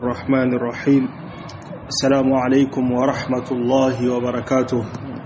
الرحمن الرحيم السلام عليكم ورحمة الله وبركاته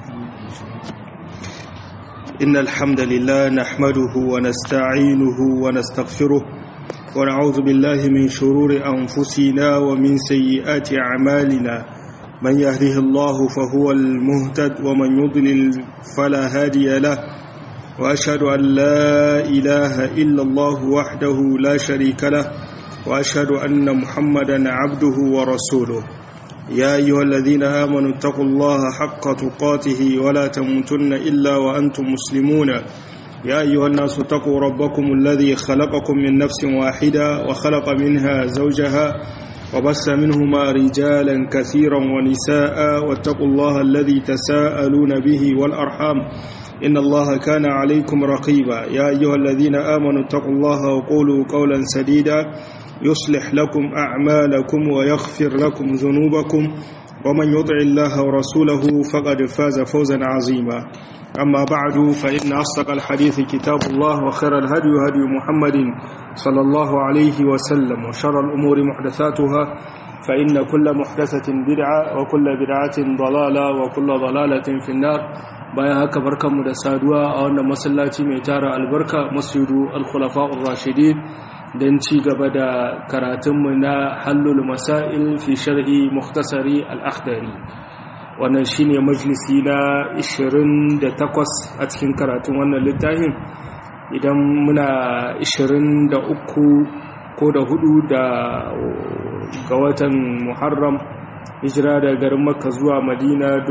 إن الحمد لله نحمده ونستعينه ونستغفره ونعوذ بالله من شرور أنفسنا ومن سيئات أعمالنا من يهده الله فهو المهتد ومن يضلل فلا هادي له وأشهد أن لا إله إلا الله وحده لا شريك له وأشهد أن محمدا عبده ورسوله يا أيها الذين آمنوا اتقوا الله حق تقاته ولا تموتن إلا وأنتم مسلمون يا أيها الناس اتقوا ربكم الذي خلقكم من نفس واحدة وخلق منها زوجها وبس منهما رجالا كثيرا ونساء واتقوا الله الذي تساءلون به والأرحام إن الله كان عليكم رقيبا يا أيها الذين آمنوا اتقوا الله وقولوا قولا سديدا يصلح لكم أعمالكم ويغفر لكم ذنوبكم ومن يطع الله ورسوله فقد فاز فوزا عظيما أما بعد فإن أصدق الحديث كتاب الله وخير الهدي هدي محمد صلى الله عليه وسلم وشر الأمور محدثاتها فإن كل محدثة بدعة وكل بدعة ضلالة وكل ضلالة في النار bayan haka barkanmu da saduwa a wannan masallaci mai tara albarka masjidu al-khulafa'ur rashidin don ci gaba da karatunmu na hallul masail fi sharhi mukhtasari al-akhdari wannan shine majalisi na 28 a cikin karatun wannan littafin idan muna 23 ko da hudu da ga watan muharram hijira da garin makka zuwa madina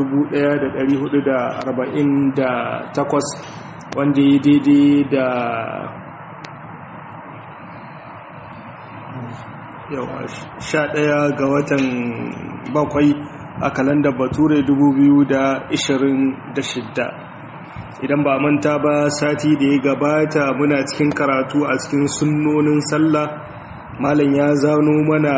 1448 wanda ya daidai da yawa sha ɗaya ga watan bakwai a kalandar bature 2026 idan ba manta ba sati da ya gabata muna cikin karatu a cikin sunnonin sallah malam ya zano mana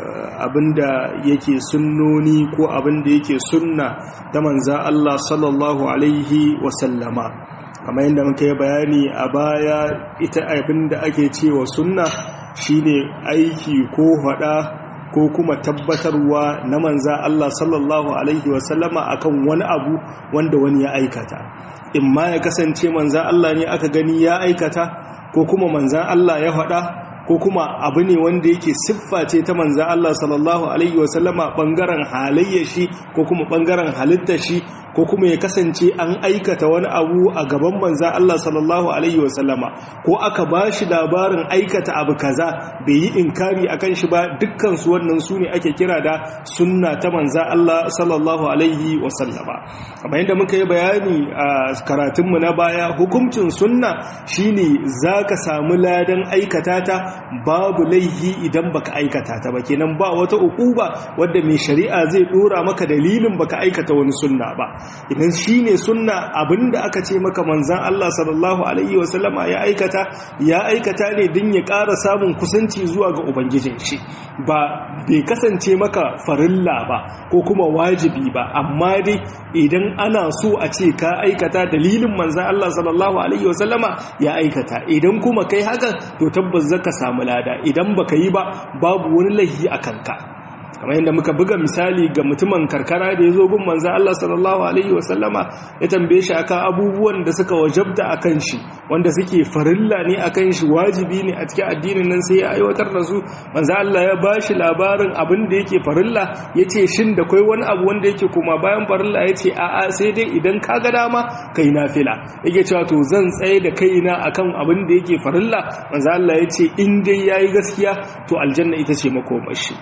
abinda yake sunnoni ko abinda yake sunna ta manza Allah sallallahu alaihi wasallama kamar yadda muka yi bayani a baya ita abinda ake cewa sunna shine aiki ko hada ko kuma tabbatarwa na manza Allah sallallahu alaihi wasallama akan wani abu wanda wani ya aikata in ma ya kasance manza Allah ne aka gani ya aikata ko kuma manzan Allah ya hada ko kuma abu ne wanda yake siffa ce ta manzan Allah sallallahu Alaihi wasallama ɓangaren halayyar shi ko kuma ɓangaren halittar shi ko kuma ya kasance an aikata wani abu a gaban manzan Allah sallallahu Alaihi wasallama ko aka ba shi labarin aikata abu kaza bai yi inkari a kan shi ba dukkansu wannan su ne ake kira da sunna ta manzan Allah sallallahu Alaihi wasallama amma yadda muka yi bayani a karatunmu na baya hukuncin sunna shine za ka samu ladan aikata ta babu laihi idan baka aikata ta ba kenan ba wata ukuba wadda mai shari'a zai dora maka dalilin baka aikata wani sunna ba idan shine sunna abinda aka ce maka manzon Allah sallallahu alaihi wasallama ya aikata ya aikata ne din ya ƙara samun kusanci zuwa ga ubangijin shi ba bai kasance maka farilla ba ko kuma wajibi ba amma dai idan ana so a ce ka aikata dalilin manzon Allah sallallahu alaihi wasallama ya aikata idan kuma kai haka to tabbas zaka samu lada idan baka yi ba babu wani laihi a kanka kamar yadda muka buga misali ga mutumin karkara da ya zo gun manzan Allah sallallahu Alaihi wasallama ya tambaye shi akan abubuwan da suka wajabta a kan shi wanda suke farilla ne a kan shi wajibi ne a cikin addinin nan sai ya aiwatar da su manzan Allah ya ba shi labarin abin da yake farilla ya ce shin da kwai wani abu wanda yake koma bayan farilla ya ce a'a sai dai idan ka ga dama kai nafila yake cewa to zan tsaye da kaina akan abin da yake farilla manzan Allah ya ce in dai yayi gaskiya to aljanna ita ce makomashi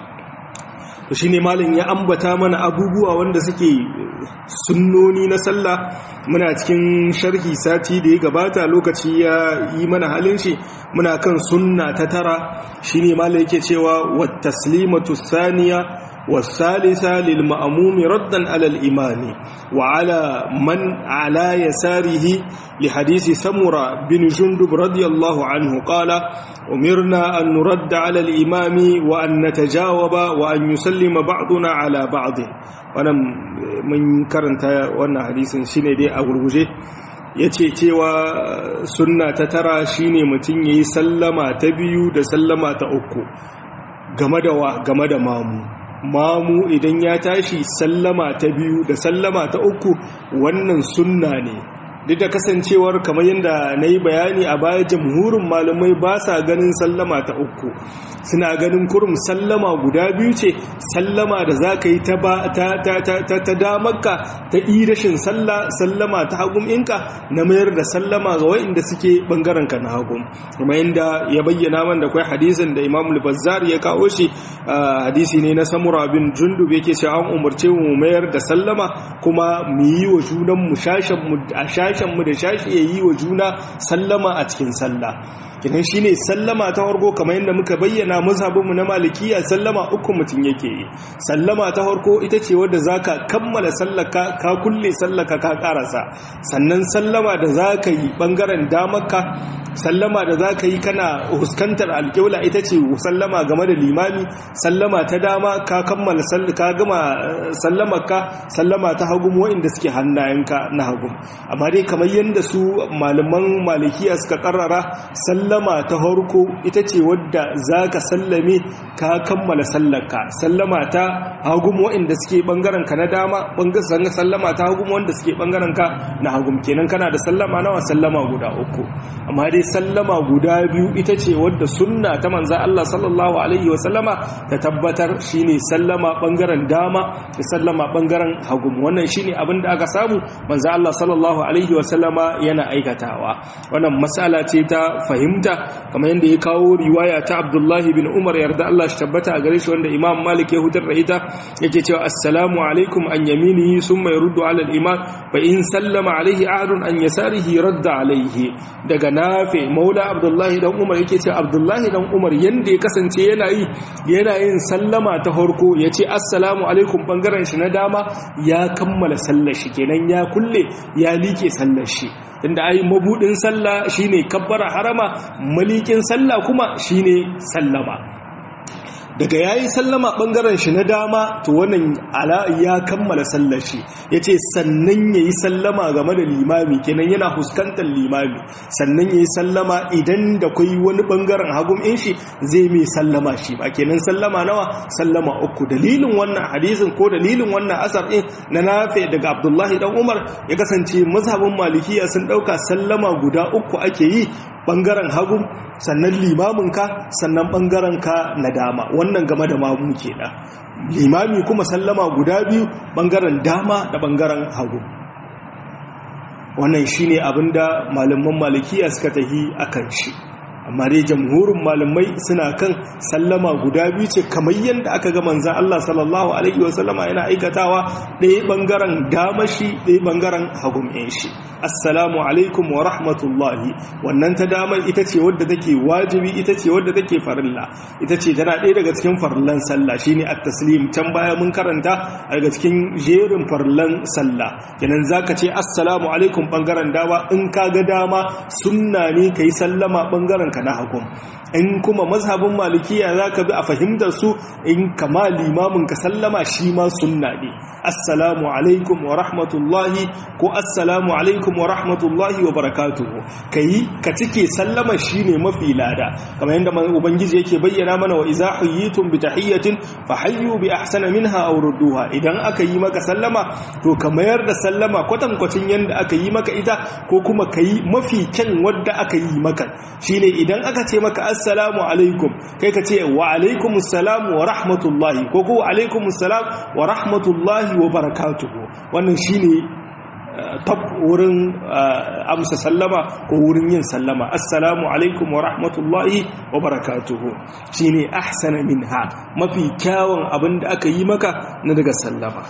to shi ne malin ya ambata mana abubuwa wanda suke sunnoni na sallah muna cikin sharhi sati da ya gabata lokaci ya yi mana halin shi muna kan sunna ta tara shi ne malin yake cewa wata taslimatu saniya والثالثة للمأموم ردا على الإمام وعلى من على يساره لحديث سمرة بن جندب رضي الله عنه قال أمرنا أن نرد على الإمام وأن نتجاوب وأن يسلم بعضنا على بعض وأنا من كرنت وأن حديث شيني دي أغلوجي yace cewa sunna ta tara shine mutum yayi sallama ta biyu da sallama ta uku game da wa game da mamu mamu idan ya tashi sallama ta biyu da sallama ta uku wannan sunna ne duk da kasancewar kamar yadda na yi bayani a baya jamhurin malamai ba sa ganin sallama ta uku suna ganin kurum sallama guda biyu ce sallama da za ka yi ta damarka ta irashin sallama ta hagun inka na mayar da sallama ga wa'inda suke ɓangarenka na hagun kuma yadda ya bayyana man da kwai hadisin da imam bazzar ya kawo shi hadisi ne na samura bin jundub yake cewa an umarce mu mayar da sallama kuma mu yi wa junanmu a shashenmu da shashi ya yi wa juna sallama a cikin sallah kinan shine sallama ta farko kamar yadda muka bayyana mazhabinmu na malikiya sallama uku mutum yake yi sallama ta farko ita ce wadda zaka kammala sallaka ka kulle sallaka ka karasa sannan sallama da zaka yi bangaren damarka sallama da zaka yi kana huskantar alƙibla ita ce sallama game da limami sallama ta dama ka kammala ka gama sallamarka sallama ta hagu wa'inda suke hannayenka na hagu amma dai kamar yadda su malaman malikiya suka karrara sallama ta harko ita ce wadda za ka sallame ka kammala sallarka sallama ta hagu wa'inda suke bangaren ka na dama bangaren sallama ta hagu wanda suke bangaren ka na hagu kenan kana da sallama nawa sallama guda uku amma dai sallama guda biyu ita ce wadda sunna ta manza Allah sallallahu alaihi wasallama ta tabbatar shine sallama bangaren dama da sallama bangaren hagu wannan shine abin da aka samu manza Allah sallallahu alaihi wasallama yana aikatawa wannan mas'ala ce ta fahimta kamar yadda ya kawo riwaya ta Abdullahi bin Umar yarda Allah shi tabbata a gare shi wanda Imam Malik ya hutar da ita yake cewa assalamu alaikum an yaminihi summa yurdu ala al-iman fa in sallama alaihi ahadun an yasarihi radda alaihi daga nafi maula Abdullahi dan Umar yake cewa Abdullahi dan Umar yanda ya kasance yana yi yana yin sallama ta farko yace assalamu alaikum bangaren shi na dama ya kammala sallar shi kenan ya kulle ya like sallar shi inda ai mabudin sallah shine kabbara harama malikin sallah kuma shine sallama daga yayi sallama bangaren shi na dama to wannan ala ya kammala sallar shi yace sannan yayi sallama game da limami kenan yana huskantar limami sannan yayi sallama idan da kai wani bangaren hagum in shi zai mai sallama shi ba kenan sallama nawa sallama uku dalilin wannan hadisin ko dalilin wannan asar din na nafi daga Abdullahi dan Umar ya kasance mazhabin malikiya sun dauka sallama guda uku ake yi bangaren hagu sannan limaminka sannan ka na dama wannan game da mamu kenan limami kuma sallama guda biyu bangaren dama da bangaren hagu wannan shine abinda malaman malikiya suka tahi akan shi amma dai jamhurin malamai suna kan sallama guda biyu ce kamar yadda aka ga manzan Allah sallallahu alaihi wasallama yana aikatawa ɗaya ɓangaren damashi ɗaya ɓangaren hagun shi assalamu alaikum wa rahmatullahi wannan ta damar ita ce wadda take wajibi ita ce wadda take farilla ita ce tana ɗaya daga cikin farillan sallah shine at-taslim can baya mun karanta daga cikin jerin farillan sallah kenan zaka ce assalamu alaikum ɓangaren dama in ka ga dama sunna ne kai sallama ɓangaren ka na hakum in kuma mazhabin malikiya za ka bi a fahimtar su in kama limamin ka sallama shi ma sunna ne assalamu alaikum wa rahmatullahi ko assalamu alaikum wa rahmatullahi wa barakatuhu ka yi ka cike sallama shi ne mafi lada kamar yadda ubangiji yake bayyana mana wa iza huyyitum bi tahiyyatin fa hayyu bi ahsana minha aw rudduha idan aka yi maka sallama to ka mayar da sallama kwatankwacin yanda aka yi maka ita ko kuma ka yi mafi kyan wadda aka yi maka shine idan aka ce maka assalamu alaikum kai ka ce wa alaikumus salam wa rahmatullahi ko ko wa alaikumus salam wa rahmatullahi wa barakatuhu wannan shine tab wurin amsa sallama ko wurin yin sallama assalamu alaikum wa rahmatullahi wa barakatuhu shine ahsana minha mafi kyawun abinda aka yi maka na daga sallama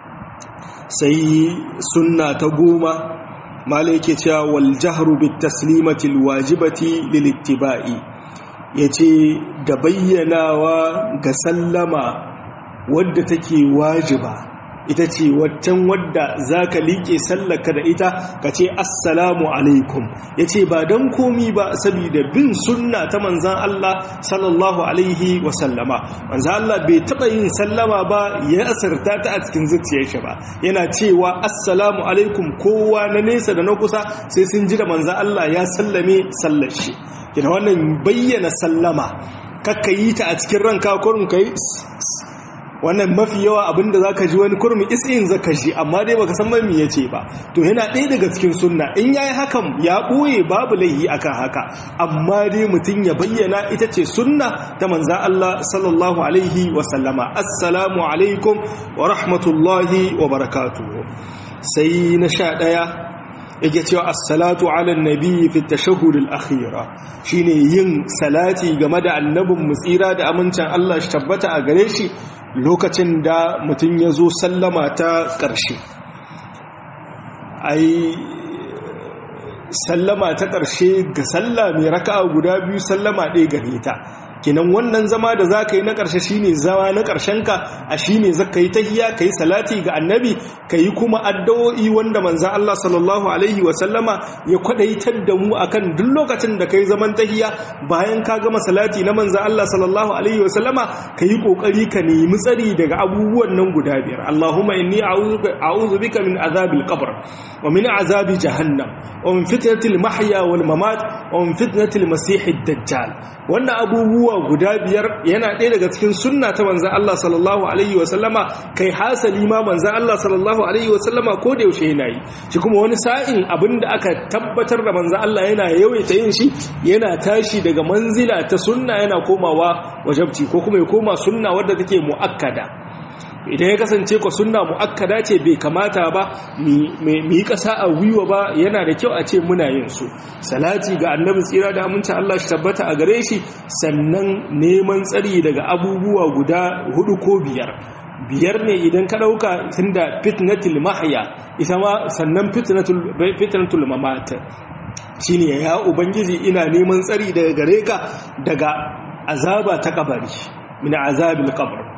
sai sunna ta goma mala yake cewa wal jahru bit taslimati al wajibati lil ittiba'i yace da bayyanawa ga sallama wadda take wajiba ita ce waccan wadda zaka liƙe sallaka da ita ka ce assalamu alaikum yace ba dan komi ba saboda bin sunna ta manzan Allah sallallahu alaihi wa sallama manzan Allah bai taba yin sallama ba ya asarta ta a cikin zuciyar shi ba yana cewa assalamu alaikum kowa na nesa da na kusa sai sun ji da manzan Allah ya sallame sallar shi kina wannan bayyana sallama kakka yi ta a cikin ranka kurum kai wannan mafi yawa abinda zaka ji wani kurmi is'in zaka ji amma dai baka san mai yace ba to yana ɗaya daga cikin sunna in yayi hakan ya ɓoye babu laihi akan haka amma dai mutum ya bayyana ita ce sunna ta manza Allah sallallahu alaihi wa sallama assalamu alaikum wa rahmatullahi wa barakatuh sai na sha ɗaya yake cewa assalatu ala nabi fi tashahhud al-akhira shine yin salati game da annabin mutsira da amincin Allah shi tabbata a gare shi lokacin da mutum ya zo sallama ta ƙarshe ai sallama ta ƙarshe ga salla mai raka'a guda biyu sallama ɗaya gare ta kinan wannan zama da za ka yi na ƙarshe shi ne zama na ƙarshenka a shi ne za ka yi tahiya ka yi salati ga annabi ka yi kuma addu'o'i wanda manzan Allah sallallahu Alaihi wasallama ya kwaɗaitar da mu akan duk lokacin da ka yi zaman tahiya bayan ka gama salati na manzan Allah sallallahu Alaihi wasallama ka yi ƙoƙari ka nemi tsari daga abubuwan nan guda biyar Allahumma inni a'udhu bika min azabil qabr wa min azabi jahannam wa min fitnatil mahya wal mamat wa min fitnatil masihid dajjal wannan abubuwa guda biyar yana ɗaya daga cikin sunna ta manzan Allah sallallahu Alaihi wasallama kai hasali ma manzan Allah sallallahu Alaihi wasallama ko da yaushe yana yi shi kuma wani sa'in abinda aka tabbatar da manzan Allah yana yawaita yin shi yana tashi daga manzila ta sunna yana komawa wajabci ko kuma ya koma sunna wadda take mu'akkada idan ya kasance ku sunna mu'akkada ce bai kamata ba mu yi ƙasa a gwiwa ba yana da kyau a ce muna yin su salati ga annabi tsira da aminci Allah shi tabbata a gare shi sannan neman tsari daga abubuwa guda hudu ko biyar biyar ne idan ka ɗauka tunda fitnatul mahya ita ma sannan fitnatul mamat shine ya ubangiji ina neman tsari daga gare ka daga azaba ta kabari min azabil qabr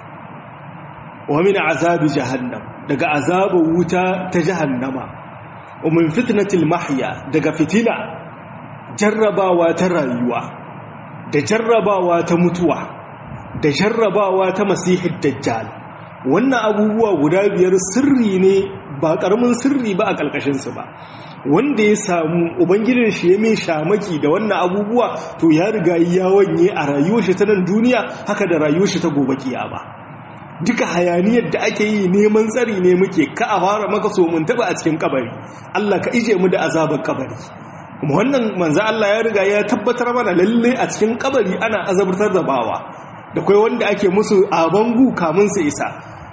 wa min azabi jahannam daga azabin wuta ta jahannama wa min fitnatil mahya daga fitina jarrabawa ta rayuwa da jarrabawa ta mutuwa da jarrabawa ta masihid dajjal wannan abubuwa guda biyar sirri ne ba karamin sirri ba a kalkashin su ba wanda ya samu ubangijin shi ya mai shamaki da wannan abubuwa to ya riga ya wanye a rayuwar shi ta nan duniya haka da rayuwar shi ta gobe kiyama duka hayaniyar da ake yi neman tsari ne muke ka a fara maka so mun taba a cikin kabari Allah ka ije mu da azabar kabari kuma wannan manzo Allah ya riga ya tabbatar mana lalle a cikin kabari ana azabtar da bawa da kai wanda ake musu a bangu kamun su isa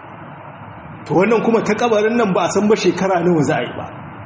to wannan kuma ta kabarin nan ba a san ba shekara nawa za a yi ba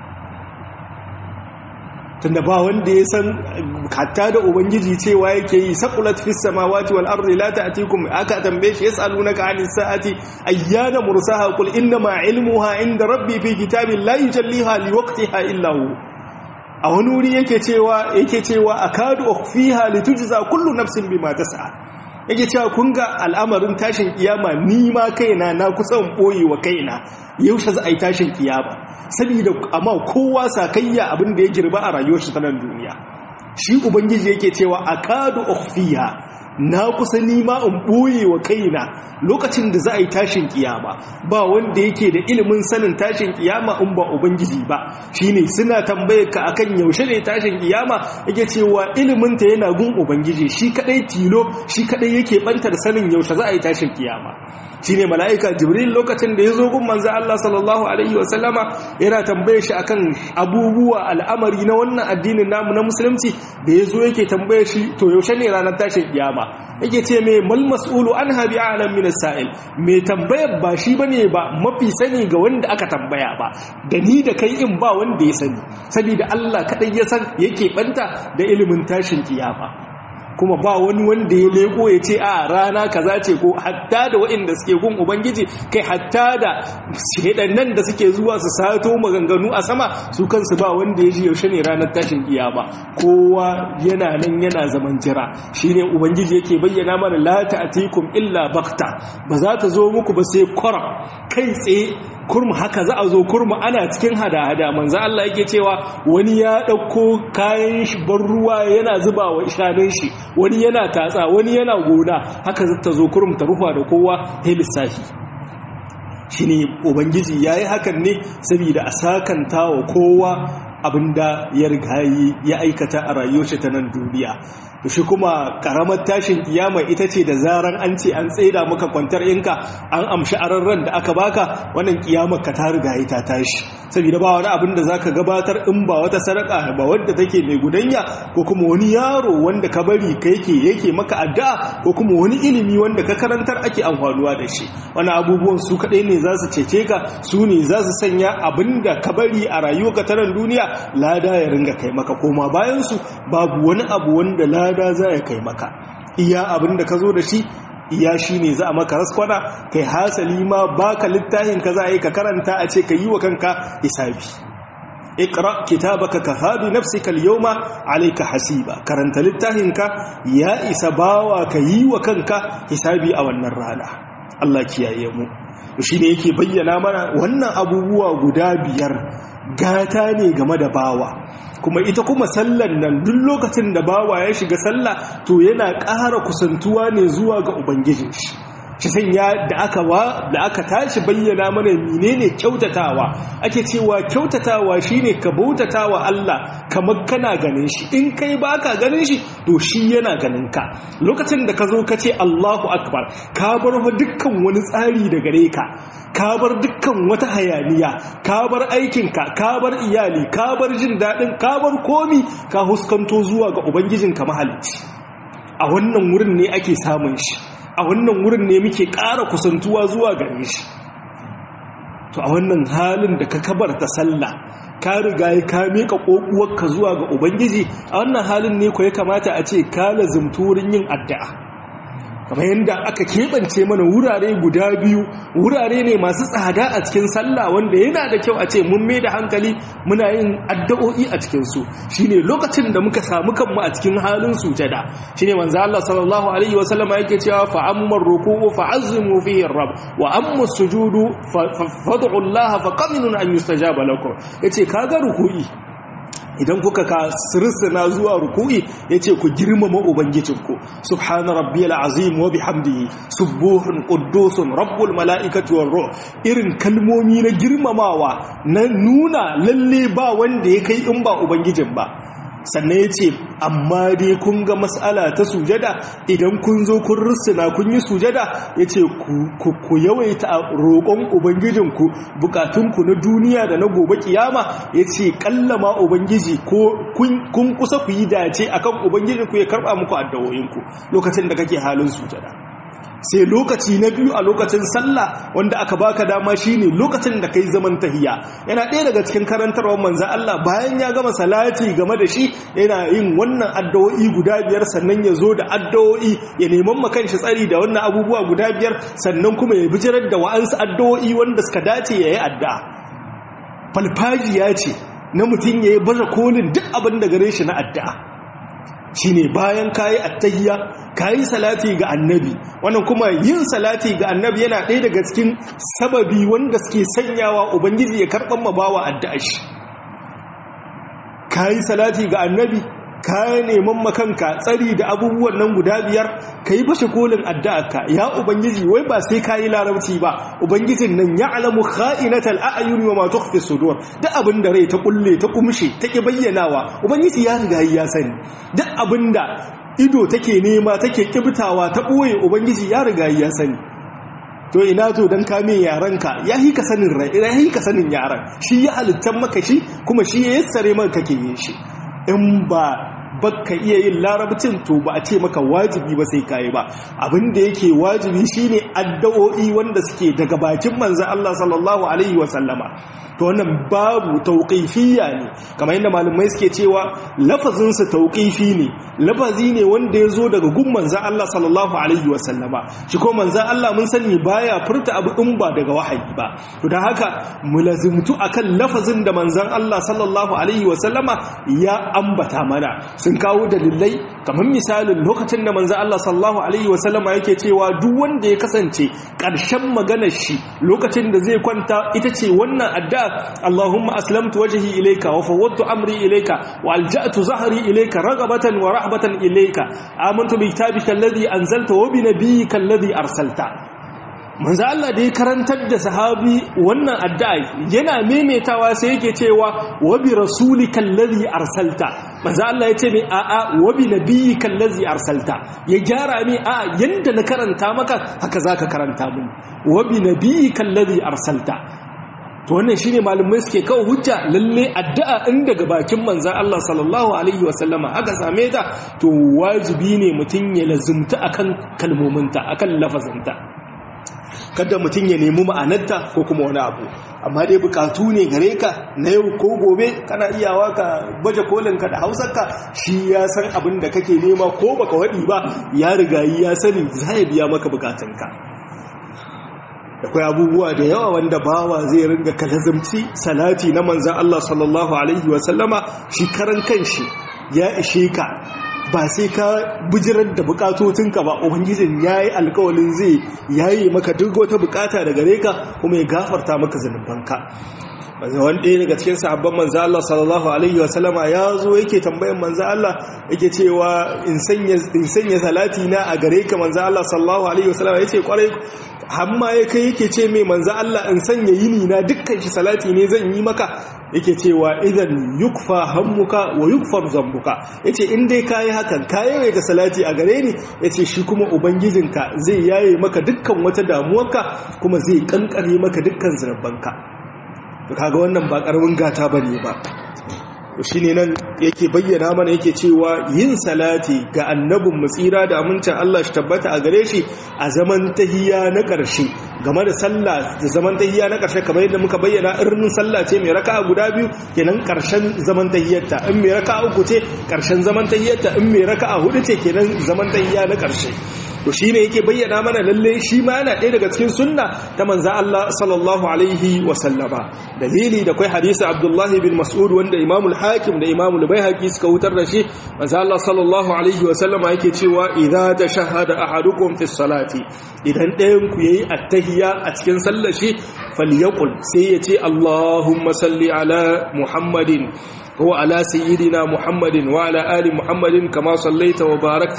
tunda ba wanda ya san hatta da ubangiji cewa yake yi saqulat fis samawati wal ardi la ta'tikum aka tambaye shi yasalunaka anis sa'ati ayyana mursaha qul inna ma ilmuha inda rabbi fi kitabin la yujalliha liwaqtiha illa hu a wani wuri yake cewa yake cewa akadu ukhfiha litujza kullu nafsin bima tas'a yake cewa kun ga al'amarin tashin kiyama ni ma kaina na kusan boye wa kaina yaushe za a yi tashin kiyama saboda amma kowa sakayya abin da ya girba a rayuwar shi ta nan duniya shi ubangiji yake cewa akadu ukhfiha na kusa nima in boye wa kaina lokacin da za a yi tashin kiyama ba wanda yake da ilimin sanin tashin kiyama in ba ubangiji ba shine suna tambayar ka akan yaushe ne tashin kiyama yake cewa ilimin ta yana gun ubangiji shi kadai tilo shi kadai yake bantar sanin yaushe za a yi tashin kiyama shine mala'ika jibril lokacin da ya zo gun manzo Allah sallallahu alaihi wa sallama yana tambaye shi akan abubuwa al'amari na wannan addinin namu na musulunci da ya zo yake tambaye shi to yaushe ne ranar tashin kiyama yake ce mai mal mas'ulu anha bi a'lam min as-sa'il mai tambayar ba shi bane ba mafi sani ga wanda aka tambaya ba da ni da kai in ba wanda ya sani saboda Allah kadai ya san yake banta da ilimin tashin kiyama kuma ba wani wanda ya leko ya ce a rana kaza ce ko hatta da waɗanda suke gun ubangiji kai hatta da shedannan da suke zuwa su sato maganganu a sama su kansu ba wanda ya ji yaushe ne ranar tashin kiyama kowa yana nan yana zaman jira shine ubangiji yake bayyana mana la ta'tikum illa bakta ba za ta zo muku ba sai kwara kai tsaye kurmu haka za a zo kurmu ana cikin hada-hada manzo Allah yake cewa wani ya dauko kayan shi bar ruwa yana zuba wa ishanin shi wani yana tatsa wani yana gona haka za ta zo kurmu ta rufa da kowa sai lissafi shine ubangiji yayi hakan ne saboda a sakanta wa kowa abinda ya rigayi ya aikata a rayuwar ta nan duniya to shi kuma karamar tashin kiyama ita ce da zaran an ce an tsaida maka kwantar inka an amshi ararran da aka baka wannan kiyamar ka ta riga ta tashi saboda ba wani abin da zaka gabatar in ba wata sadaka ba wadda take mai gudanya ko kuma wani yaro wanda ka bari ka yake yake maka addu'a ko kuma wani ilimi wanda ka karantar ake amfanuwa da shi wani abubuwan su kadai ne za su cece ka su ne za su sanya abin da ka bari a rayuwarka ta nan duniya lada ya ringa kai maka koma bayan su babu wani abu wanda lada za ya kai maka iya abin da ka zo da shi iya shi ne za a maka raskwana kai hasali ma baka littafin ka za a yi ka karanta a ce ka yi wa kanka hisabi ikra kitabaka kafa bi nafsika al-yawma alayka hasiba karanta littafin ka ya isa bawa ka yi wa kanka hisabi a wannan rana Allah kiyaye mu shi ne yake bayyana mana wannan abubuwa guda biyar gata ne game da bawa kuma ita kuma sallan nan duk lokacin da bawa ya shiga sallah to yana ƙara kusantuwa ne zuwa ga ubangijin shi shi sanya da aka wa da aka tashi bayyana mana menene kyautatawa ake cewa kyautatawa shine ka bautatawa Allah kamar kana ganin shi in kai baka ganin shi to shi yana ganin ka lokacin da ka zo ka ce Allahu akbar ka bar dukkan wani tsari da gare ka ka bar dukkan wata hayaniya ka bar aikinka ka bar iyali ka bar jin daɗin ka bar komi ka huskanto zuwa ga ubangijinka mahalicci a wannan wurin ne ake samun shi a wannan wurin ne muke ƙara kusantuwa zuwa gare shi to a wannan halin da ka kabarta sallah ka riga ya ka miƙa ƙoƙuwarka zuwa ga ubangiji a wannan halin ne ko ya kamata a ce ka lazumtu wurin yin addu'a kamar yadda aka keɓance mana wurare guda biyu wurare ne masu tsada a cikin sallah wanda yana da kyau a ce mun mai da hankali muna yin addu'o'i a cikinsu shi ne lokacin da muka samu kanmu a cikin halin sujada shi ne manzo Allah sallallahu alaihi wa sallama yake cewa fa ammar ruku'u fa azimu fihi rabb wa amma sujudu fad'u Allah fa qaminun an yustajaba lakum yace kaga ruku'i idan kuka ka sirsina zuwa ruku'i yace ku girmama ubangijinku subhana rabbiyal azim wa bihamdihi subuhun quddusun rabbul malaikati war ruh irin kalmomi na girmamawa na nuna lalle ba wanda ya kai in ba ubangijin ba sannan ya ce amma dai kun ga matsala ta sujada idan kun zo kun rusuna kun yi sujada ya ce ku yawaita roƙon ubangijinku bukatunku na duniya da na gobe kiyama ya ce kallama ubangiji ko kun kusa ku yi dace akan ubangijinku ya karɓa muku addawoyinku lokacin da kake halin sujada sai lokaci na biyu a lokacin sallah wanda aka baka dama shine lokacin da kai zaman tahiya yana ɗaya daga cikin karantarwar manzo Allah bayan ya gama salati game da shi yana yin wannan addu'o'i guda biyar sannan ya zo da addu'o'i ya neman makan shi tsari da wannan abubuwa guda biyar sannan kuma ya bijirar da wa'ansu addu'o'i wanda suka dace yayi addu'a falfajiya ce na mutum yayi baje kolin duk abin da gare shi na addu'a shine bayan kayi attahiyya kayi salati ga annabi wannan kuma yin salati ga annabi yana ɗaya daga cikin sababi wanda suke sanyawa ubangiji ya karɓar mabawa addu'a shi kayi salati ga annabi ka neman makanka tsari da abubuwan nan guda biyar ka yi fashe kolin addu'arka ya ubangiji wai ba sai ka yi larabci ba ubangijin nan ya alamu kha'inatal a'yuni wa ma tukhfi sudur duk abin da rai ta kulle ta kumshe ta ki bayyanawa ubangiji ya riga ya sani duk abin da ido take nema take kibtawa ta boye ubangiji ya riga ya sani to ina to dan kame yaranka ya yi ka sanin rai ya yi ka sanin yaran shi ya halittan maka shi kuma shi ya yassare maka kake yin shi in ba baka iya yin larabcin to ba a ce maka wajibi ba sai kayi ba abin da yake wajibi shine addu'o'i wanda suke daga bakin manzon Allah sallallahu alaihi wa sallama to wannan babu tauqifiyya ne kamar yadda malamai suke cewa lafazin sa tauqifi ne lafazi ne wanda ya zo daga gun manzon Allah sallallahu alaihi wa sallama shi ko manzon Allah mun sani baya furta abu in ba daga wahayi ba to dan haka mulazimtu akan lafazin da manzon Allah sallallahu alaihi wa sallama ya ambata mana sun kawo dalilai kamar misalin lokacin da manzo Allah sallallahu alaihi wasallama yake cewa duk wanda ya kasance ƙarshen maganar shi lokacin da zai kwanta ita ce wannan addu'a Allahumma aslamtu wajhi ilayka wa fawwadtu amri ilayka wa alja'tu zahri ilayka ragabatan wa rahbatan ilayka amantu bi kitabika alladhi anzalta wa bi nabiyyika alladhi arsalta manzo Allah da ya karantar da sahabi wannan addu'a yana memetawa sai yake cewa wa bi rasulikal ladhi arsalta manzo Allah ya ce mai a'a wa bi nabiyyika allazi arsalta ya gyara mai a yanda na karanta maka haka zaka karanta mun wa bi nabiyyika allazi arsalta to wannan shine malamai suke kawo hujja lalle addu'a in daga bakin manzon Allah sallallahu alaihi wasallama aka same ta to wajibi ne mutun ya lazumta akan kalmominta akan lafazinta kada mutum ya nemi ma'anarta ko kuma wani abu amma dai bukatu ne gare ka na yau ko gobe kana iyawa ka baje kolinka da hausarka shi ya san abin da kake nema ko baka waɗi ba ya rigayi ya sani za ya biya maka bukatunka akwai abubuwa da yawa wanda bawa zai ringa kalazamci salati na manzan Allah sallallahu alaihi wasallama shi karan kanshi ya ishe ka ba sai ka bijirar da bukatotinka ba ubangijin ya yi alkawalin zai yayi maka duk wata bukata da gare ka kuma ya gafarta maka zanubanka wani ɗaya daga cikin sahabban manzo Allah sallallahu alaihi wasallama ya zo yake tambayan manzo Allah yake cewa in sanya salati na a gare ka manzo Allah sallallahu alaihi wasallama yace kwarai hamma ya kai yake ce mai manzo Allah in sanya yini na dukkan shi salati ne zan yi maka yake cewa idan yukfa hammuka wa yukfar zambuka yace in dai kayi hakan kayi ga salati a gare ni yace shi kuma ubangijinka zai yaye maka dukkan wata damuwarka kuma zai kankare maka dukkan zurbanka to kaga wannan ba karamin gata bane ba to shine nan yake bayyana mana yake cewa yin salati ga annabin mutsira da amincin Allah shi tabbata a gare shi a zaman tahiyya na ƙarshe game da sallah da zaman tahiyya na ƙarshe kamar yadda muka bayyana irin sallah ce mai raka'a guda biyu kenan ƙarshen zaman tahiyyarta in mai raka'a uku ce ƙarshen zaman tahiyyarta in mai raka'a hudu ce kenan zaman tahiyya na ƙarshe to shine yake bayyana mana lalle shi ma yana ɗaya daga cikin sunna ta manzo Allah sallallahu alaihi wa sallama dalili da kai hadisi Abdullahi bin Mas'ud wanda Imam al-Hakim da Imam al-Baihaqi suka wutar da shi manzo Allah sallallahu alaihi wa sallama yake cewa idza tashahhada ahadukum fi salati idan ɗayan ku yayi attahiyya a cikin sallar shi falyaqul sai yace Allahumma salli ala Muhammadin هو على سيدنا محمد وعلى آل محمد كما صليت وباركت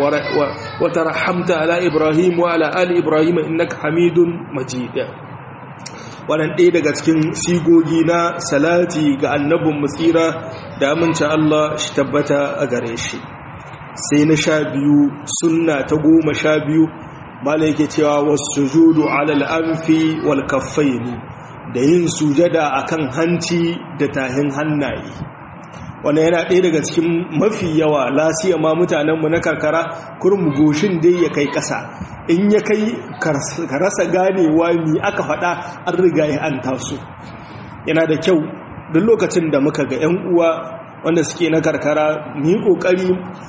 وترحمت على إبراهيم وعلى آل إبراهيم إنك حميد مجيد wannan ɗaya daga cikin sigogi na salati ga annabin mutsira da amince Allah shi tabbata a gare shi sai na sha biyu sunna ta goma sha biyu mala yake cewa wasu judu alal anfi wal kaffaini da yin sujada akan hanci da tahin hannaye wanda yana ɗaya daga cikin mafi yawa lasiya ma mutanenmu na karkara kurmu goshin dai ya kai ƙasa in ya kai ka rasa ganewa ni aka faɗa an riga ya an taso yana da kyau duk lokacin da muka ga 'yan uwa wanda suke na karkara ni ƙoƙari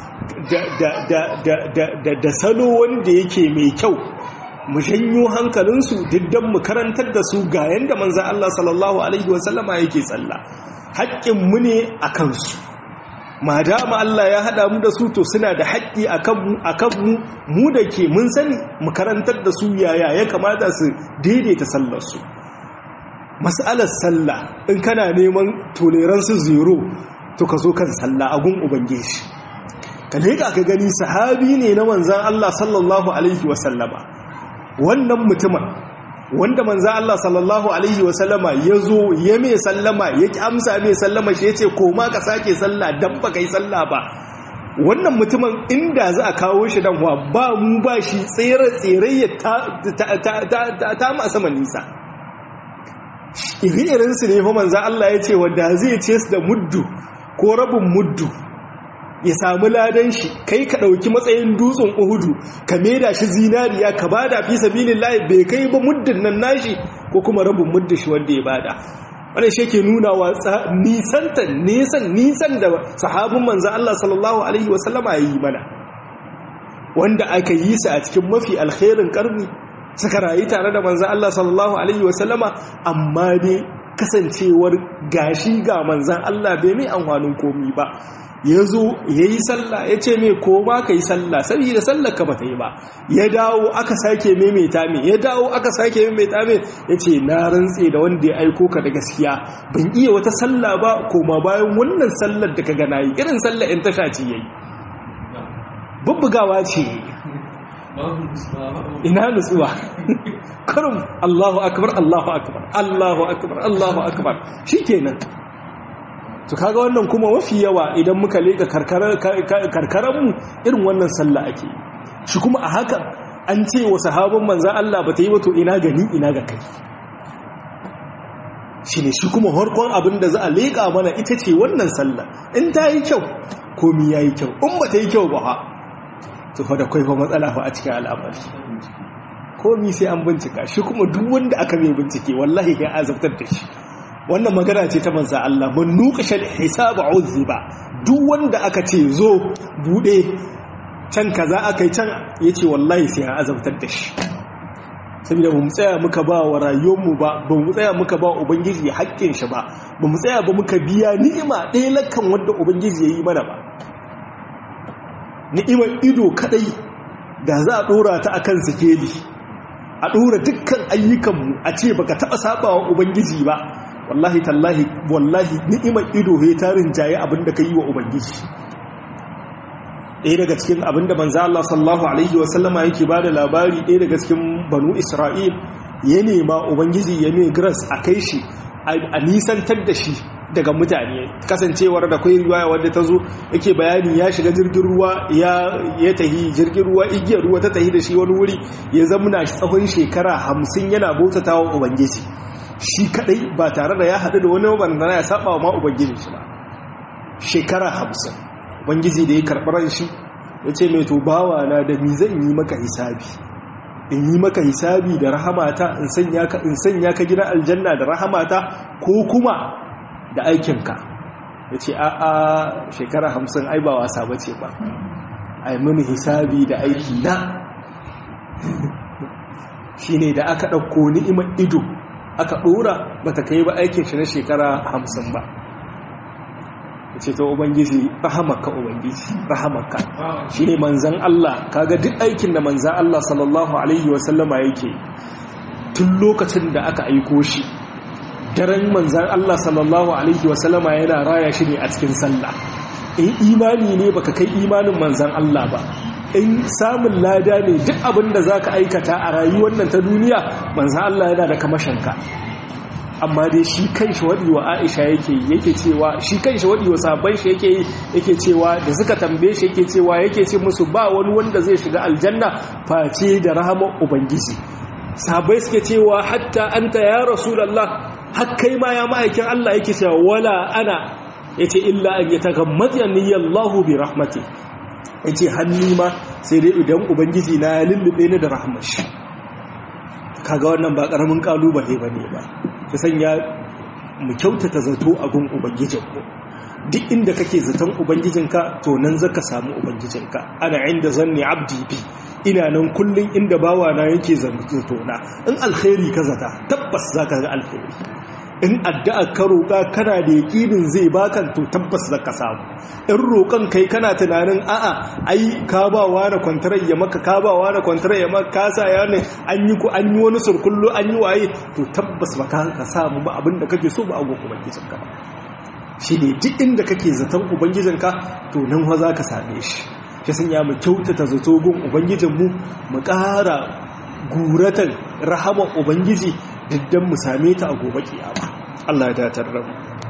da salo wanda yake mai kyau mu janyo hankalinsu diddan mu karantar da su ga yanda manzan Allah sallallahu Alaihi wasallama yake tsalla haƙƙinmu ne a kansu ma dama Allah ya haɗa mu da su to suna da haƙƙi a kanmu mu da ke mun sani mu karantar da su yaya ya kamata su daidaita sallarsu mas'alar sallah in kana neman toleransu zero to ka zo kan sallah a gun ubangiji ka leƙa ka gani sahabi ne na manzan Allah sallallahu alaihi wasallama wannan mutumin wanda manzan Allah sallallahu alaihi wasallama ya zo ya mai sallama ya ki amsa mai sallama shi ya ce koma ka sake sallah don ba ka yi sallah ba wannan mutumin inda za a kawo shi dan wa ba mu ba shi tsere-tsere ta ma sama nisa iri-irinsu ne fa manzan Allah ya ce wanda zai ce su da muddu ko rabin muddu ya samu ladan shi kai ka ɗauki matsayin dutsen uhudu ka maida shi zinariya ka bada fi sabilin layi bai kai ba muddin nan nashi ko kuma rabin muddin shi wanda ya bada wannan shi ke nuna wa nisanta nisan nisan da sahabin manzan Allah sallallahu alaihi wasallama ya yi mana wanda aka yi su a cikin mafi alkhairin karni suka rayu tare da manzan Allah sallallahu alaihi wasallama amma dai kasancewar gashi ga manzan Allah bai mai amfanin komi ba ya zo ya yi sallah ya ce mai koma ka yi sallah saboda sallar ka ba ta yi ba ya dawo aka sake maimaita mai ya dawo aka sake maimaita mai ya ce na rantse da wanda ya aiko ka da gaskiya ban iya wata sallah ba koma bayan wannan sallar da ka gana yi irin sallar in tasha ce ya yi bubbugawa ce ina nutsuwa karum Allahu akbar Allahu akbar Allahu akbar Allahu akbar shikenan to kaga wannan kuma mafi yawa idan muka leka karkaranmu irin wannan sallah ake shi kuma a hakan an ce wa sahabban manzan Allah ba ta yi wato ina gani ina ga kai shi ne shi kuma harkon abin da za a leƙa mana ita ce wannan sallah in ta yi kyau komi ya yi kyau in ba ta yi kyau ba ha to fa da kwaifa matsala fa a cikin al'amari komi sai an bincika shi kuma duk wanda aka mai bincike wallahi ya azabtar da shi wannan magana ce ta manza Allah mun nuqashal hisaba uzziba duk wanda aka ce zo bude can kaza akai can yace wallahi sai an azabtar da shi saboda ba mu tsaya muka ba wa rayuwarmu ba ba mu tsaya muka ba ubangiji haƙƙin shi ba ba mu tsaya ba muka biya ni'ima ɗaya lakan wanda ubangiji ya yi mana ba ni'imar ido kadai da za a ɗora ta akan sikeli a ɗora dukkan ayyukanmu a ce baka taɓa sabawa ubangiji ba wallahi tallahi wallahi ni'imar ido he tarin jaye abinda ka yi wa ubangiji ɗaya daga cikin abinda manzo Allah sallallahu alaihi wasallama yake bada labari ɗaya daga cikin banu Isra'il ya nema ubangiji ya mai grace a kai shi a nisantar da shi daga mutane kasancewar da kai riwaya wadda ta zo yake bayani ya shiga jirgin ruwa ya tahi jirgin ruwa igiyar ruwa ta tahi da shi wani wuri ya zamuna tsawon shekara hamsin yana bautata wa ubangiji shi kadai ba tare da ya haɗu da wani wanda ya saba wa ma ubangiji shi ba shekara hamsin ubangiji da ya karɓar shi ya ce mai to bawa na da mi zan yi maka hisabi in yi maka hisabi da rahamata in sanya ka in sanya ka gida aljanna da rahamata ko kuma da aikinka ya ce a a shekara hamsin ai ba wasa ba ce ba ai mini hisabi da aiki na shi ne da aka ɗauko ni'imar ido aka ɗora ba ta kai ba aikin shi na shekara hamsin ba ce ta ubangiji rahamaka ubangiji rahamaka shi ne manzan Allah kaga duk aikin da manzan Allah sallallahu alaihi wasallama yake tun lokacin da aka aiko shi daren manzan Allah sallallahu alaihi wasallama yana raya shi ne a cikin sallah in imani ne baka kai imanin manzan Allah ba in samun lada ne duk abin da za ka aikata a rayuwar nan ta duniya manzan Allah yana da kamashinka amma dai shi kan shi waɗi wa aisha yake yake cewa shi kan shi waɗi wa sabon shi yake yake cewa da suka tambaye shi yake cewa yake ce musu ba wani wanda zai shiga aljanna face da rahamar ubangiji sabai suke cewa hatta anta ya rasulullah har kai ma ya ma'aikin Allah yake cewa wala ana yace illa an yatagammadani Allahu bi rahmati yace hanni ma sai dai idan ubangiji na ya lullube ni da rahmar shi kaga wannan ba karamin kalubale bane ba ta sanya mu kyautata zato a gun ubangijinku duk inda kake zaton ubangijinka to nan zaka samu ubangijinka ana inda zanni abdi bi ina nan kullun inda bawa na yake zato na in alkhairi ka zata tabbas zaka ga alkhairi in addu'a ka roƙa kana da yaƙinin zai baka to tabbas zaka samu in roƙon kai kana tunanin a'a ai ka ba wa na kwantarar ya maka ka ba wa na kwantarar ya maka kasa ya ne an yi ku an yi wani surkullu an yi waye to tabbas ba ka samu ba abin da kake so ba a gun ubangijinka ba shi ne duk inda kake zaton ubangijinka to nan wa za ka same shi shi sun ya mu kyautata zato gun ubangijinmu mu ƙara guratan rahaman ubangiji diddan mu same ta a gobe kiyama Allah ya datar da mu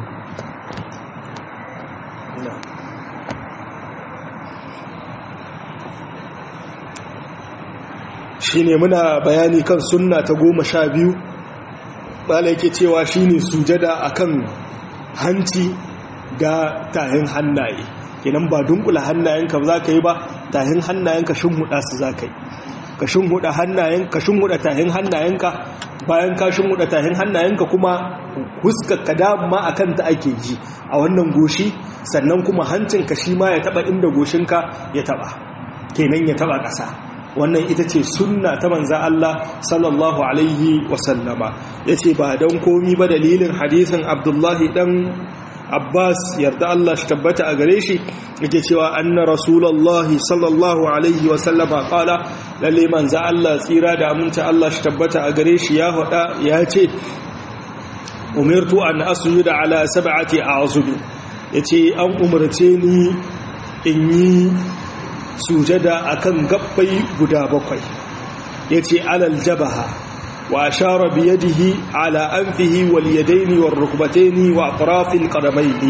shine muna bayani kan sunna ta goma sha biyu bala yake cewa shine sujada akan hanci da tahin hannaye kenan ba dunkula hannayenka za ka yi ba tahin hannayenka shimhuda su za ka yi ka shimhuda hannayen ka shimhuda tahin hannayenka bayan ka shimhuda tahin hannayenka kuma huskar ka dama akan ta ake ji a wannan goshi sannan kuma hancinka shi ma ya taba inda goshinka ya taba kenan ya taba ƙasa wannan ita ce sunna ta manza Allah sallallahu alaihi wasallama ya ce ba don komi ba dalilin hadisin abdullahi dan abbas yarda Allah shi tabbata a gare shi yake cewa anna rasulullahi sallallahu alaihi wasallama kala lalle manza Allah tsira da aminta Allah shi tabbata a gare shi ya hada ya ce umirtu an asjuda ala sab'ati a'zubi yace an umarce ni in yi sujada akan gabbai guda bakwai yace alal jabaha wa ashara bi yadihi ala anfihi wal yadaini war rukbataini wa atrafil qadamaini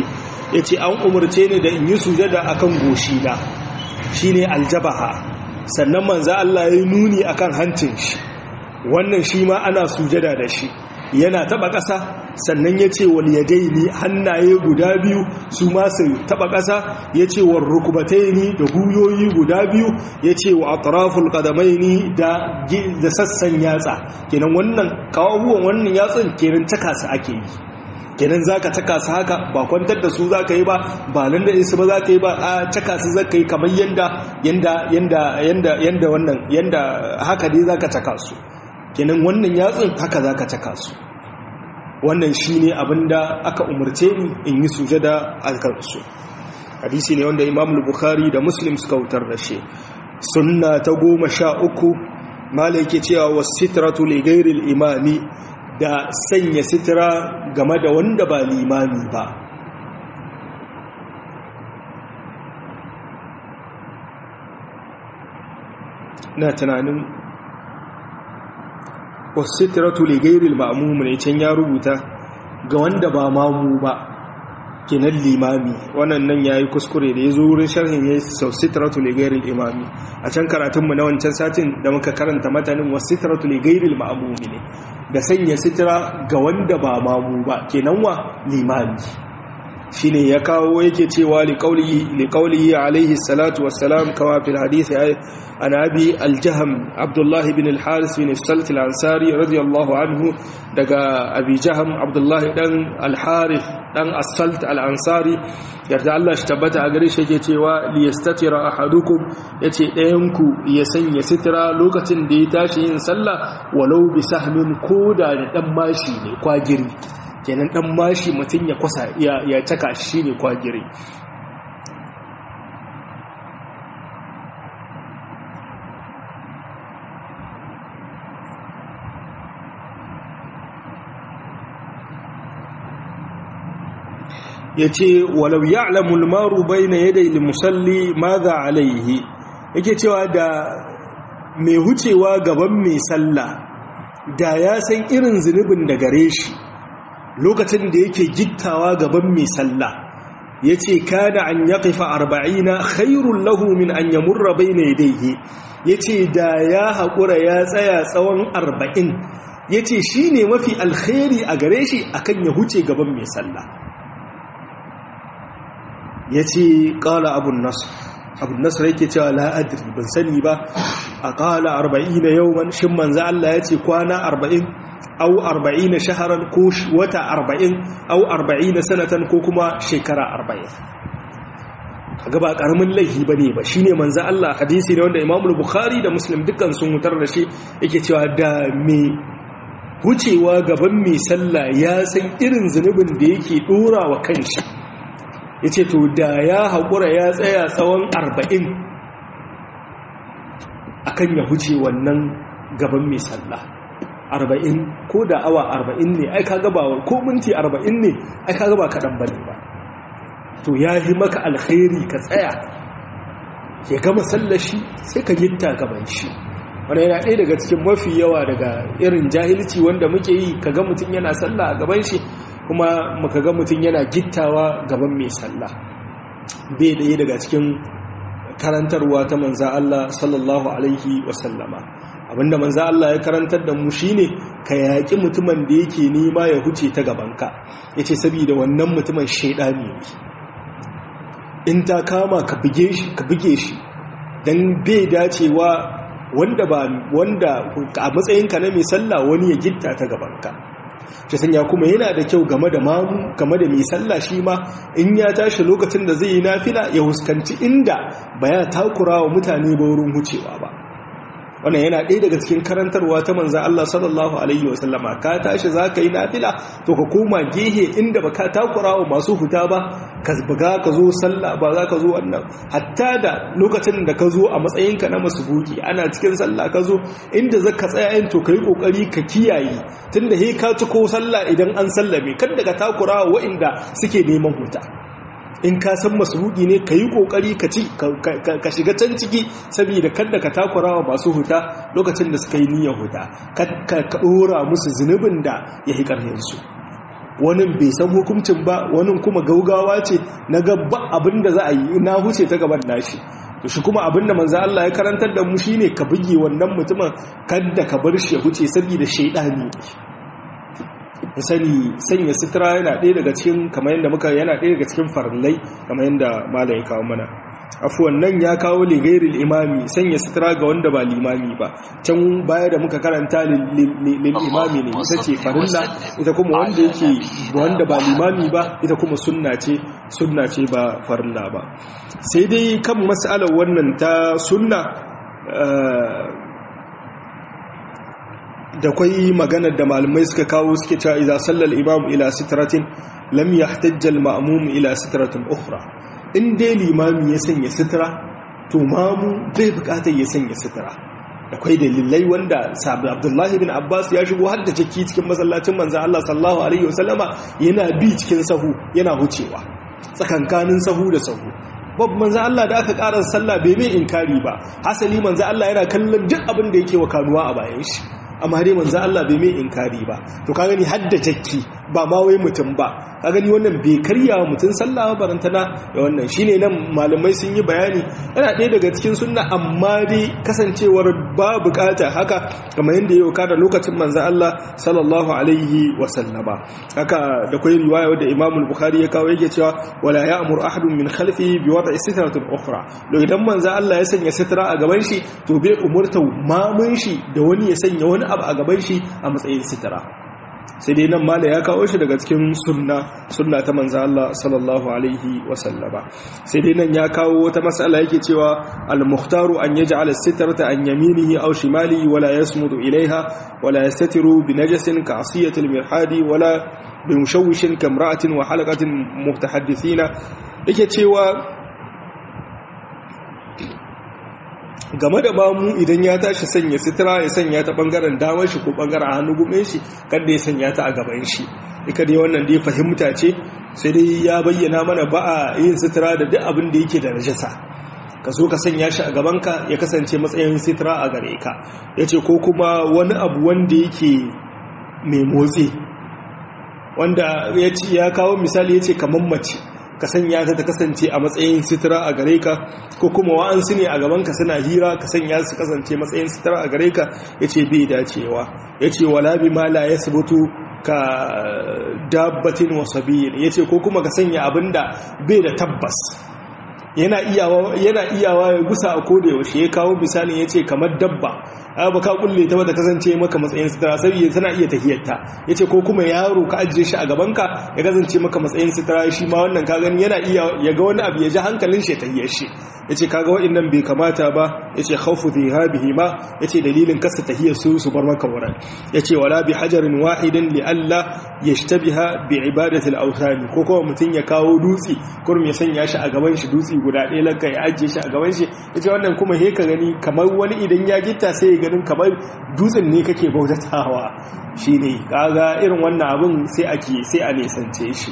yace an umurce ni da in yi sujada akan goshi na shine aljabaha sannan manzo Allah ya nuni akan hancin shi wannan shi ma ana sujada da shi yana taba ƙasa sannan ya ce wal yadaini hannaye guda biyu su ma su taba ƙasa ya ce wa rukubataini da guyoyi guda biyu ya ce wa atraful qadamaini da da sassan yatsa kenan wannan kawuwan wannan yatsun kenan taka su ake yi kenan zaka taka su haka ba kwantar da su zaka yi ba ba nan da su ba zaka yi ba a taka su zaka yi kamar yanda yanda yanda yanda yanda wannan yanda haka dai zaka taka su kenan wannan yatsun haka za ka caka su wannan shi ne abinda aka umarce ni in yi sujada a kansu hadisi ne wanda imam bukhari da muslim suka wutar da shi sunna ta goma sha uku mala yake cewa wasu sitratu ligairil imami da sanya sitira game da wanda ba limami ba na tunanin wasitiratu li gairil ma'mum ne can ya rubuta ga wanda ba mamu ba kenan limami wannan nan yayi kuskure da yazo wurin sharhin yayi wasitiratu li gairil imami a can karatun mu na wancan satin da muka karanta matanin wasitiratu li gairil ma'mum ne da sanya sitira ga wanda ba mamu ba kenan wa limami shine ya kawo yake cewa liqaulihi liqaulihi alaihi salatu wassalam kama fil hadith an abi al-jahm abdullah ibn al-haris bin salt al-ansari radiyallahu anhu daga abi jahm abdullah dan al-harith dan as-salt al-ansari yarda Allah shi tabbata a gare shi yake cewa liyastatira ahadukum yace ɗayan ku ya sanya sitira lokacin da ya tashi yin sallah walau bi sahmin koda da dan mashi ne kwagiri kenan dan mashi mutum ya kwasa ya caka shi ne kwagire ya ce walau ya'lamul maru bayna yadai musalli madha alaihi yake cewa da mai hucewa gaban mai sallah da ya san irin zunubin da gare shi lokacin da yake gittawa gaban mai sallah ya ce kada an ya kaifa arba'ina khairun lahu min an ya murra bai na yadaihe ya ce da ya haƙura ya tsaya tsawon arba'in ya ce shi ne mafi alkhairi a gare shi akan ya huce gaban mai sallah ya ce ƙala abun nasu abun nasu yake cewa la'adiri ban sani ba a ƙala arba'ina yau shin manza Allah ya ce kwana arba'in au arba'ina shaharan ko wata arba'in au arba'ina sanatan ko kuma shekara arba'in kaga ba karamin laifi bane ba shine manzo Allah hadisi ne wanda Imam Bukhari da Muslim dukkan sun mutar da shi yake cewa da me wucewa gaban mai sallah ya san irin zunubin da yake dora wa kanshi yace to da ya haƙura ya tsaya tsawon arba'in akan ya huce wannan gaban mai sallah arba'in ko da awa arba'in ne ai kaga ba ko minti arba'in ne ai kaga ba kaɗan bane ba to ya yi maka alkhairi ka tsaya ya gama sallashi sai ka gitta gaban shi wanda yana ɗaya daga cikin mafi yawa daga irin jahilci wanda muke yi ka ga mutum yana sallah a gaban shi kuma muka ga mutum yana gittawa gaban mai sallah bai ɗaya daga cikin karantarwa ta manza Allah sallallahu alaihi wasallama abinda manzo Allah ya karantar da mu shine ka yaki mutumin da yake nema ya huce ta gabanka yace saboda wannan mutumin shedani ne in ta kama ka buge shi ka buge shi dan bai dacewa wanda ba wanda a matsayinka na mai sallah wani ya gitta ta gabanka shi sanya kuma yana da kyau game da mamu game da mai sallah shi ma in ya tashi lokacin da zai yi nafila ya huskanci inda ba ya takura wa mutane ba wurin hucewa ba wannan yana ɗaya daga cikin karantarwa ta manzan Allah sallallahu Alaihi wasallama ka tashi za ka yi nafila to ka koma gehe inda ba ka takura wa masu huta ba ka buga ka zo sallah ba za ka zo wannan hatta da lokacin da ka zo a matsayinka na masu buki ana cikin sallah ka zo inda za ka tsaya yin to ka yi ƙoƙari ka kiyaye tun da he ka ci ko sallah idan an sallame kan daga takura wa waɗanda suke neman huta in ka san masruki ne ka yi ƙoƙari ka shiga can ciki saboda kada ka takura wa masu huta lokacin da suka yi niyyar huta ka ɗora musu zunubin da ya yi ƙarfinsu wani bai san hukuncin ba wani kuma gaugawa ce na gaba abinda za a yi na huce ta gaban nashi to shi kuma abinda manzo Allah ya karantar da mu shine ka buge wannan mutumin kada ka bar shi ya huce saboda shaydani sani sanya sutura yana ɗaya daga cikin kamar yadda muka yana ɗaya daga cikin farillai kamar yadda malam ya kawo mana afuwan nan ya kawo ligairil imami sanya sutura ga wanda ba limami ba can baya da muka karanta lil imami ne ita ce farilla ita kuma wanda yake wanda ba limami ba ita kuma sunna ce sunna ce ba farilla ba sai dai kan mas'alar wannan ta sunna da kwai maganar da malamai suka kawo suke cewa idza sallal imam ila sitratin lam yahtajja al ma'mum ila sitratin ukhra in dai limami ya sanya sitra to mamu bai bukatar ya sanya sitra akwai dalilai wanda sabi abdullahi bin abbas ya shigo har da jaki cikin masallacin manzan allah sallallahu alaihi wasallama yana bi cikin sahu yana hucewa tsakankanin sahu da sahu babu manzan allah da aka ƙarar sallah bai mai inkari ba hasali manzan allah yana kallon duk abin da yake wa kanuwa a bayan shi amma dai manzo Allah bai mai inkari ba to ka gani hadda jakki ba ma wai mutum ba ka gani wannan bai karya wa mutum sallah barantana da wannan shine nan malamai sun yi bayani yana ɗaya daga cikin sunna amma dai kasancewar ba bukata haka kamar yadda yau kada lokacin manzo Allah sallallahu alaihi wa sallama haka da kai riwaya wadda Imam al-Bukhari ya kawo yake cewa wala ya'mur ahadun min khalfihi bi wad'i sitratin ukhra lo idan manzo Allah ya sanya sitra a gaban shi to bai umurta mamun shi da wani ya sanya wani abu a gaban shi a matsayin sitara sai dai nan mala ya kawo shi daga cikin sunna sunna ta manzo Allah sallallahu alaihi wasallama sai dai nan ya kawo wata mas'ala yake cewa al-mukhtaru an yaj'ala as-sitrata an yaminihi aw shimalihi wala yasmudu ilaiha wala yastatiru bi najasin ka asiyati al-mirhadi wala bi mushawwishin kamra'atin wa halaqatin mutahaddithina yake cewa game da mamu idan ya tashi sanya sitira ya sanya ta bangaren damar shi ko bangaren hannu gumin shi kada ya sanya ta a gaban shi ika dai wannan dai fahimta ce sai dai ya bayyana mana ba a yin sitira da duk abin da yake da najasa ka so ka sanya shi a gabanka ya kasance matsayin sitira a gare ka ya ce ko kuma wani abu wanda yake mai motsi wanda ya kawo misali ya ce kamar mace ka sanya ta ta kasance a matsayin sitira a gare ka ko kuma wa'ansu ne a gabanka suna hira ka sanya su kasance matsayin sitira a gare ka ya ce bai dacewa ya ce wala bi ma la ya sabutu ka dabbatin wasabiyin ya ce ko kuma ka sanya abin da bai da tabbas yana iyawa ya gusa a koda yaushe ya kawo misalin ya ce kamar dabba ba ka kulle ta wadda kasance maka matsayin sitara saboda tana iya tahiyarta yace ko kuma yaro ka ajiye shi a gabanka ya kasance maka matsayin sitara shi ma wannan ka gani yana iya ya ga wani abu ya ji hankalin shi tahiyar shi yace kaga waɗannan bai kamata ba yace khawfu dhihabihi ma yace dalilin kasa tahiyar su su bar maka wurin yace wala bi hajarin wahidin li alla yashtabiha bi ibadati al-awthan ko kuma mutun ya kawo dutsi kurum ya sanya shi a gaban shi dutsi guda ɗaya lanka ya ajiye shi a gaban shi yace wannan kuma he ka gani kamar wani idan ya gitta sai ya ganin kamar dutsen ne kake bautatawa shi ne kaga irin wannan abin sai ake sai a nesance shi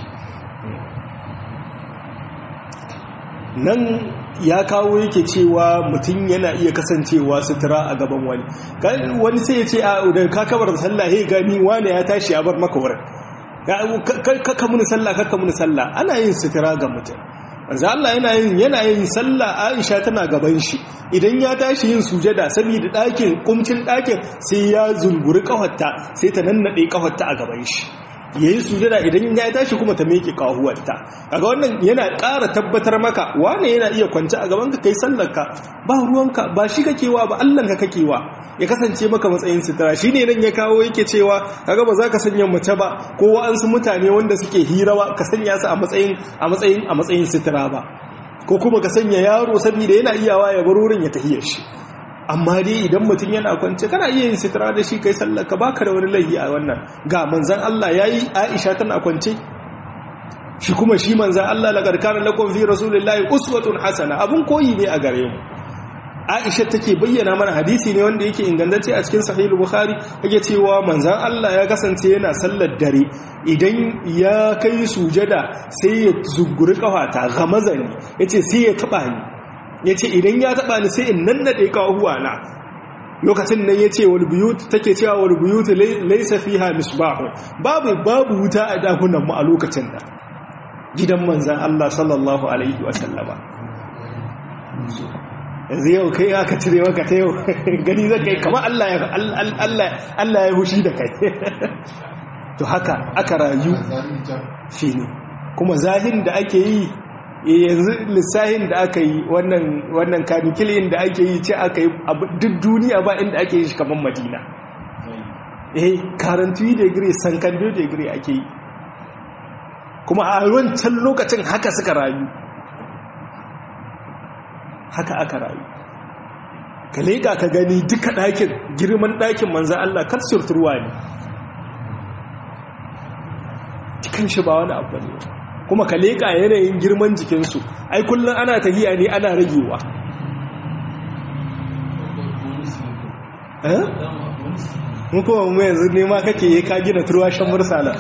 nan ya kawo yake cewa mutum yana iya kasancewa sutura a gaban wani wani sai ya ce a da ka kabar da sallah he gani wani ya tashi ya bar maka wurin kakka muni sallah kakka muni sallah ana yin sutura ga mutum manzo Allah yana yin yana yin sallah Aisha tana gaban shi idan ya tashi yin sujada saboda ɗakin kumcin ɗakin sai ya zunguri kafarta sai ta nannade kafarta a gaban shi yayi sujada idan ya tashi kuma ta meke kahuwarta kaga wannan yana ƙara tabbatar maka wane yana iya kwance a gaban ka kai sallarka ba ruwanka ba shi kakewa ba Allah ka kakewa ya kasance maka matsayin sutura shine nan ya kawo yake cewa kaga ba za ka sanya mace ba ko wa'ansu mutane wanda suke hirawa ka sanya su a matsayin a matsayin a matsayin sutura ba ko kuma ka sanya yaro saboda yana iyawa ya bar wurin ya tahiyar shi amma dai idan mutum yana kwance kana iya yin sutura da shi kai sallar ka baka da wani laifi a wannan ga manzon Allah yayi Aisha tana kwance shi kuma shi manzon Allah laqad kana lakum fi rasulillahi uswatun hasana abun koyi ne a gare mu Aisha take bayyana mana hadisi ne wanda yake ingantacce a cikin Sahih Bukhari yake cewa manzon Allah ya kasance yana sallar dare idan ya kai sujada sai ya zunguri kafata gamazani yace sai ya taba ni yace idan ya taba ni sai in nannade kahuwa na lokacin nan ya ce walbuyut take cewa walbuyut laisa fiha misbahu babu babu wuta a dakunan mu a lokacin da gidan manzan Allah sallallahu alaihi wasallama yanzu yau kai aka cire maka ta yau gani zai kai kamar Allah ya Allah ya hushi da kai to haka aka rayu shi ne kuma zahin da ake yi yanzu lissahin da aka yi wannan kanikilin da ake yi ce aka yi duk duniya ba inda ake yi shi kamar madina eh karantuyi degree sankando degree ake yi kuma a wancan lokacin haka suka rayu haka aka rayu ka leƙa ka gani duka ɗakin girman ɗakin manzan Allah kar surturwa ne cikin shi ba wani abu ne kuma ka leƙa yanayin girman jikinsu ai kullum ana tahiya ne ana ragewa mun kuma mu yanzu nema kake yi ka gina turwashen mursala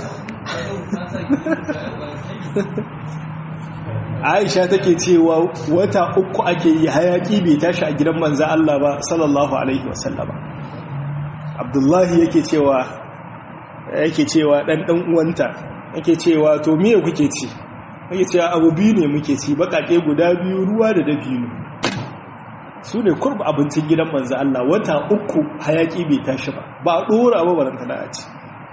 aisha take cewa wata uku ake yi hayaki bai tashi a gidan manza Allah ba sallallahu alaihi wasallama abdullahi yake cewa yake cewa dan dan uwanta yake cewa to miye kuke ci yake cewa abu biyu ne muke ci bakake guda biyu ruwa da dabino su ne kurba abincin gidan manza Allah wata uku hayaki bai tashi ba ba dora ba baranta da a ci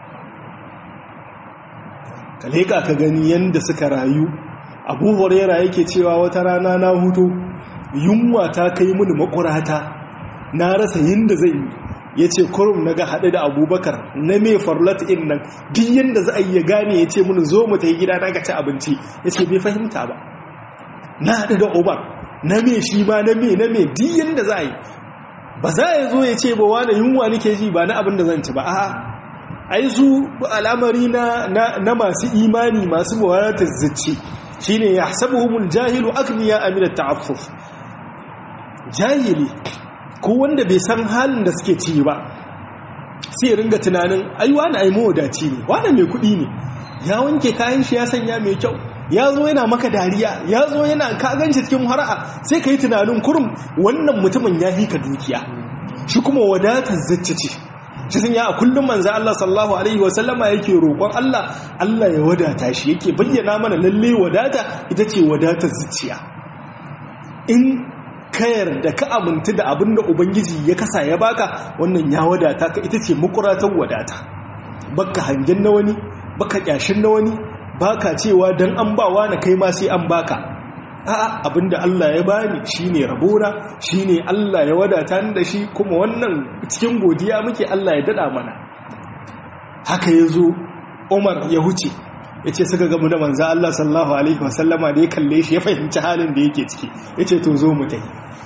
ka leka ka gani yanda suka rayu abu huraira yake cewa wata rana na hutu yunwa ta kai mini makurata na rasa yinda zai yi ya ce kurum na ga haɗe da abubakar na mai farlat in nan duk yadda za a yi ya gane ya ce mini zo mu ta yi gida na ga ci abinci ya ce bai fahimta ba na haɗe da obar na mai shi ma na mai na mai duk yadda za a yi ba za a zo ya ce ba wani yunwa nake ji ba na abin da zan ci ba a'a ai su al'amari na masu imani masu mawaratar zuci shine yahsabuhumul jahilu akniya amina ta'affuf jahili ko wanda bai san halin da suke ci ba sai ringa tunanin ai wani ai mawadaci ne wani mai kuɗi ne ya wanke kayan shi ya sanya mai kyau ya zo yana maka dariya ya zo yana kaganci cikin hara'a sai ka yi tunanin kurum wannan mutumin ya hika dukiya shi kuma wadatar zacce ce shi sun ya a kullum manzan Allah sallallahu Alaihi wasallama yake roƙon Allah Allah ya wadata shi yake bayyana mana lalle wadata ita ce wadatar zuciya in kayar da ka amintu da abin da Ubangiji ya kasa ya baka wannan ya wadata ka ita ce makuratar wadata baka hangen na wani baka kyashin na wani baka cewa don an bawa na kai ma sai an baka a'a abinda Allah ya bani shine rabona shine Allah ya wadata ni da shi kuma wannan cikin godiya muke Allah ya dada mana haka yazo Umar ya huce yace suka ga mu da manzo Allah sallallahu alaihi wasallama da ya kalle shi ya fahimci halin da yake ciki yace to zo mu tai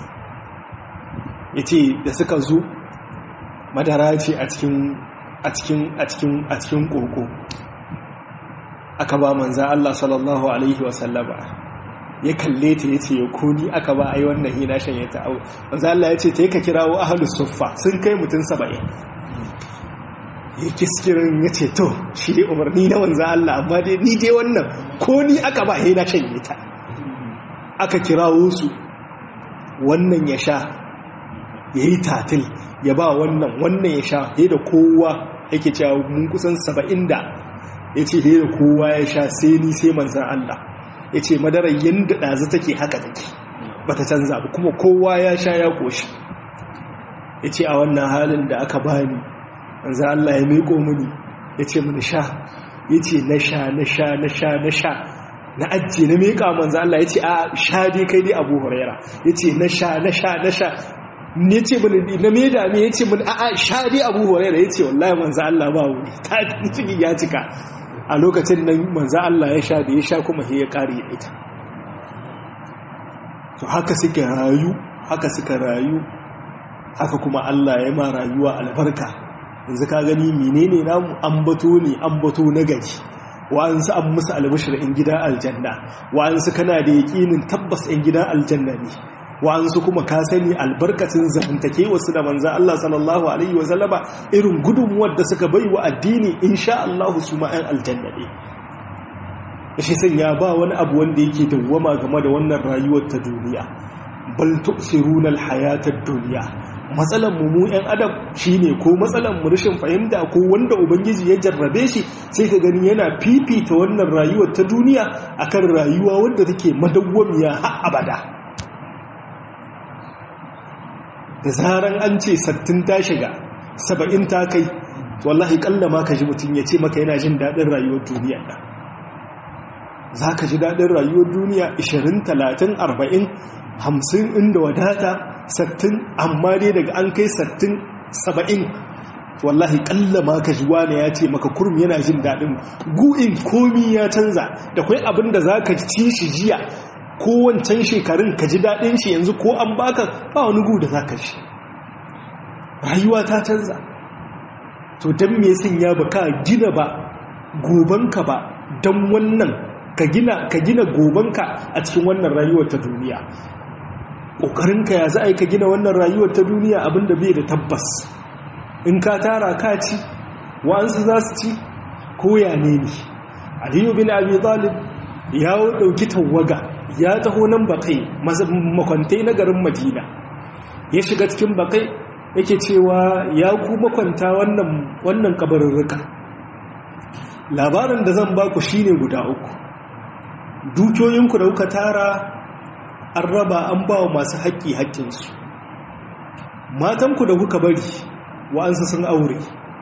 yace da suka zo madara ce a cikin a cikin a cikin a cikin koko aka ba manzo Allah sallallahu alaihi wasallama ya kalle ta ya ce ya koni aka ba a yi wannan hina shan ya ta'au wanzu Allah ya ce ta yi ka kirawo ahalus suffa sun kai mutum saba'in ya kiskirin ya ce to shi dai umarni na wanzu Allah amma dai ni dai wannan koni aka ba hina shan ya ta aka kirawo su wannan ya sha ya yi tatil ya ba wannan wannan ya sha ya da kowa yake cewa mun kusan saba'in da ya ce ya da kowa ya sha sai ni sai manzan Allah ya ce madarar yadda ɗazu take haka take ba ta canza ba kuma kowa ya sha ya ƙoshi ya ce a wannan halin da aka bani za Allah ya miko mini ya ce mini sha ya ce na sha na sha na sha na sha na ajiye na meka manzo Allah ya ce a sha dai kai dai abu huraira ya ce na sha na sha na sha ne ce mini na me da me ya ce mini a a sha dai abu huraira ya ce wallahi manzo Allah ba wuri ta ciki ya cika a lokacin nan manzo Allah ya sha da ya sha kuma sai ya kare ita to haka suka rayu haka suka rayu haka kuma Allah ya ma rayuwa albarka yanzu ka gani menene namu ambato ne ambato na gari wa'ansu an musu albashir in gida aljanna wa'ansu kana da yaƙinin tabbas in gida aljanna ne wa'ansu kuma ka sani albarkacin zamantake wasu da manzan Allah sallallahu alaihi wasallama irin gudunmuwar da suka bai wa addini insha Allah su ma'an aljanna ne shi sun ya ba wani abu wanda yake dawwama game da wannan rayuwar ta duniya bal tu'siruna alhayata ad-dunya matsalan mu mu yan adam shine ko matsalan mu rashin fahimta ko wanda ubangiji ya jarrabe shi sai ka gani yana fifita wannan rayuwar ta duniya akan rayuwa wanda take madawwamiya har abada da zaran an ce sattin ta shiga saba'in ta kai wallahi kalla ma ka ji mutum ya ce maka yana jin daɗin rayuwar duniya ɗan za ka ji daɗin rayuwar duniya 20 30 40 hamsin inda wadata sattin amma dai daga an kai sattin saba'in wallahi kalla ma ka ji wane ya ce maka kurum yana jin daɗin gu'in komi ya canza da kwai abin da za ka ci shi jiya ko wancan shekarun ka ji daɗin shi yanzu ko an baka ba wani gu da za ka shi rayuwa ta canza to don me sun ya ba ka gina ba gobanka ba don wannan ka gina ka gina gobanka a cikin wannan rayuwar ta duniya ƙoƙarinka ya za a yi ka gina wannan rayuwar ta duniya abinda bai da tabbas in ka tara ka ci wa'ansu za su ci ko ya ne ne aliyu bin abi talib ya ɗauki tawaga ya taho nan bakai makwantai na garin madina ya shiga cikin bakai yake cewa ya ku makwanta wannan wannan kabarurruka labarin da zan baku shine guda uku dukiyoyinku da kuka tara an raba an ba wa masu haƙƙi haƙƙinsu matanku da kuka bari wa'ansu sun aure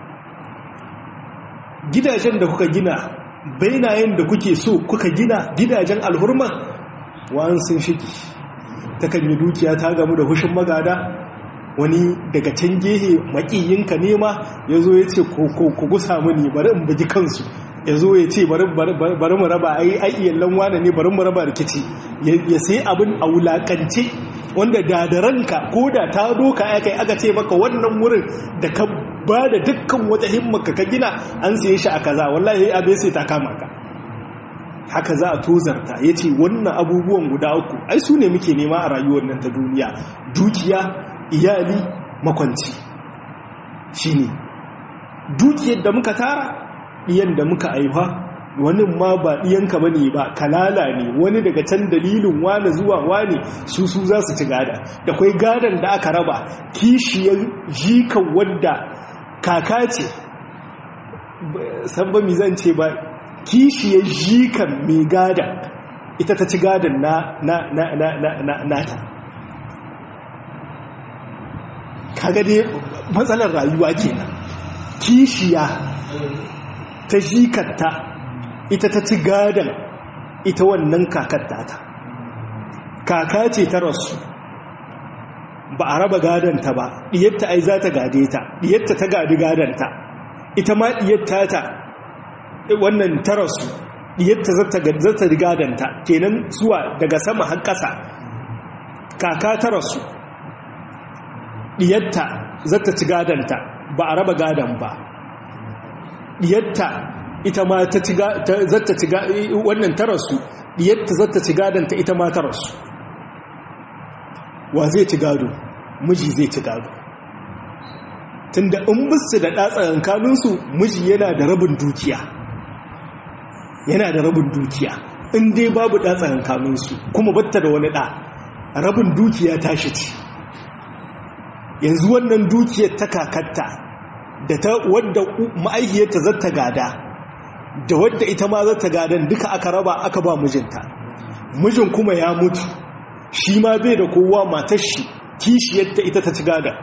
gidajen da kuka gina bainayen da kuke so kuka gina gidajen alhurma wa'ansu sun shiki ta kan yi dukiya ta gamu da hushin magada wani daga can gehe makiyinka nema ya zo ya ce ku gusa mini bari in bugi kansu ya zo ya ce bari mu raba ai ayyallan wane ne bari mu raba rikici ya sai abin a wulakance wanda da da ranka ko da ta doka ya kai aka ce maka wannan wurin da ka ba da dukkan wata himmaka ka gina an siye shi a kaza wallahi abin sai ta kama ka haka za a tozarta ya ce wannan abubuwan guda uku ai su ne muke nema a rayuwar nan ta duniya dukiya iyali makwanci shi ne dukiyar da muka tara ɗiyan da muka aifa wani ma ba ɗiyanka ba ne ba kalala ne wani daga can dalilin wane zuwa wane su su za su ci gada da kwai gadon da aka raba kishiyar jikan wadda kaka ce san ba mi zan ce ba kishiyar jikan mai gadon ita ta ci gadon na nata kaga dai matsalar rayuwa kenan kishiya ta jikatta ita ta ci gadon ita wannan kakatta ta kaka ce ta rasu ba a raba gadonta ba ɗiyatta ai za ta gade ta ɗiyatta ta gadi gadonta ita ma ɗiyatta ta wannan ta rasu ɗiyatta za ta gadonta kenan zuwa daga sama har ƙasa kaka ta rasu ɗiyatta za ta ci gadonta ba a raba gadon ba ɗiyatta ita ma ta ci zata ci wannan ta rasu ɗiyatta zata ci gadonta ita ma ta rasu wa zai ci gado miji zai ci gado tunda in bisu da ɗatsarin kanunsu miji yana da rabin dukiya yana da rabin dukiya in dai babu ɗatsarin kanunsu kuma batta da wani ɗa rabin dukiya tashi ce yanzu wannan dukiyar ta kakatta da ta wadda ma'aikiyarta zata gada da wadda ita ma zata gadan duka aka raba aka ba mijinta mijin kuma ya mutu shi ma bai da kowa matar shi kishiyarta ita ta ci gada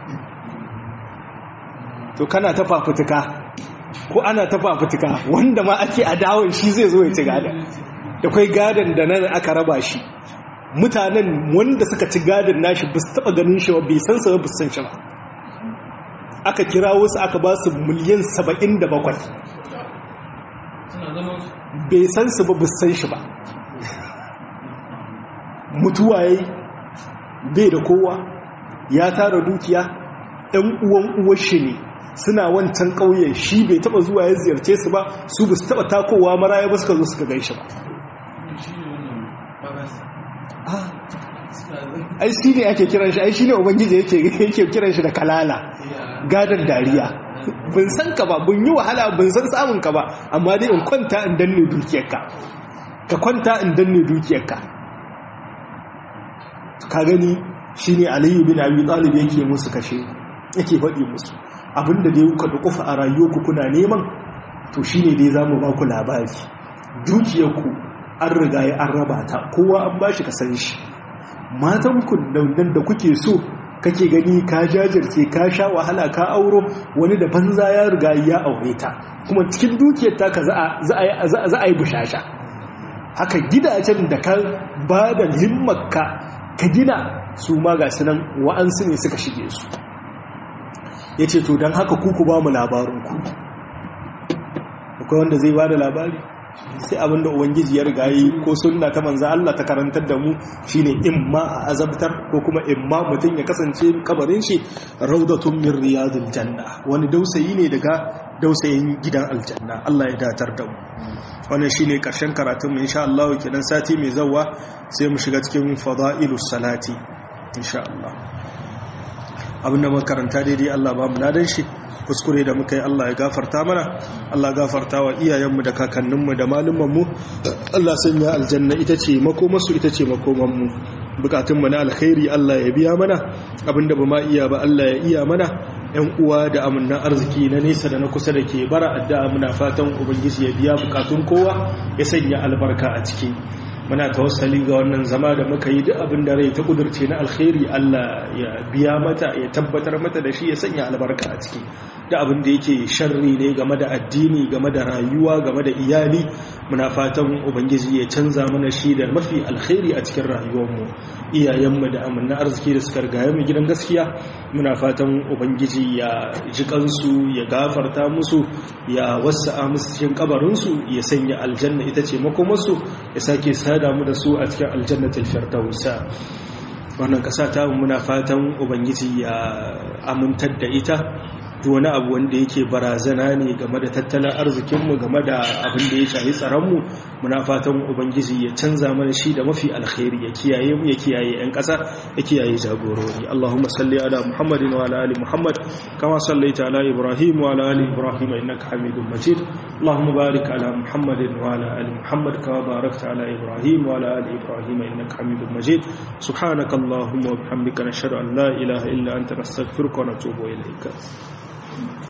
to kana ta fafutuka ko ana ta fafutuka wanda ma ake a dawon shi zai zo ya ci gada da kwai gadan da nan aka raba shi mutanen wanda suka ci gadan nashi ba su taba ganin shi ba bai san sa ba san shi ba aka kira wasu aka ba su miliyan 77 bai san su ba san shi ba mutuwa yayi bai da kowa ya tara dukiya ɗan uwan uwar shi ne suna wancan ƙauyen shi bai taba zuwa ya ziyarce su ba su ba su taba takowa maraya ba suka zo suka gaishe ba ai shi ne ake kiran shi ai shi ne ubangiji yake kiran shi da kalala gadon dariya bin san ka ba bin yi wahala bin san samun ka ba amma dai in kwanta in danne dukiyarka ka kwanta in danne dukiyarka ka gani shine aliyu bin abi talib yake musu kashe yake faɗi musu abinda dai kuka da kufa a rayuwarku kuna neman to shine dai zamu ba ku labari dukiyarku an riga ya an raba ta kowa an bashi kasan shi matan ku nan da kuke so kake gani ka jajirce ka sha wahala ka auro wani da banza ya riga ya aure ta kuma cikin dukiyar ta ka za a yi bushasha haka gidajen da ka ba da himmarka ka gina su ma ga sunan wa'ansu ne suka shige su ya ce to don haka kuku ba mu labarinku akwai wanda zai ba da labari sai abinda ubangiji ya riga yi ko sunna ta manza Allah ta karantar da mu shine imma a azabtar ko kuma imma mutum ya kasance kabarin shi raudatun min riyadil janna wani dausayi ne daga dausayin gidan aljanna Allah ya datar da mu wannan shine karshen karatun mu insha Allah kenan sati mai zawa sai mu shiga cikin fadailus salati insha Allah abinda muka karanta daidai Allah ba mu ladan shi kuskure da muka yi Allah ya gafarta mana Allah gafarta wa iyayenmu da kakanninmu da malumanmu Allah sanya aljanna ita ce makomarsu ita ce makomanmu bukatunmu na alkhairi Allah ya biya mana abinda ba ma iya ba Allah ya iya mana yan uwa da amannan arziki na nesa da na kusa da ke bara addu'a muna fatan ubangiji ya biya bukatun kowa ya sanya albarka a ciki muna tawassali ga wannan zama da muka yi duk abin da rai ta kudurce na alkhairi Allah ya biya mata ya tabbatar mata da shi ya sanya albarka a ciki da abin da yake sharri ne game da addini game da rayuwa game da iyali muna fatan ubangiji ya canza mana shi da mafi alkhairi a cikin rayuwarmu iyayenmu da amanna arziki da suka rigaye mu gidan gaskiya muna fatan ubangiji ya ji kansu ya gafarta musu ya wasa'a musu cikin kabarinsu ya sanya aljanna ita ce makomarsu ya sake sada mu da su a cikin aljannatul firdausa wannan kasa ta muna fatan ubangiji ya amintar da ita wani abu wanda yake barazana ne game da tattalin arzikinmu game da abin da ya shahi tsaronmu muna fatan ubangiji ya canza mana shi da mafi alkhairi ya kiyaye mu ya kiyaye 'yan ƙasa ya kiyaye jagorori allahumma salli ala muhammadin wa ala ali muhammad kama sallaita ala ibrahim wa ala ali ibrahim innaka hamidum majid allahumma barik ala muhammadin wa ala ali muhammad kama barakta ala ibrahim wa ala ali ibrahim innaka hamidum majid subhanaka allahumma wa bihamdika nashhadu an la ilaha illa anta nastaghfiruka wa natubu ilayka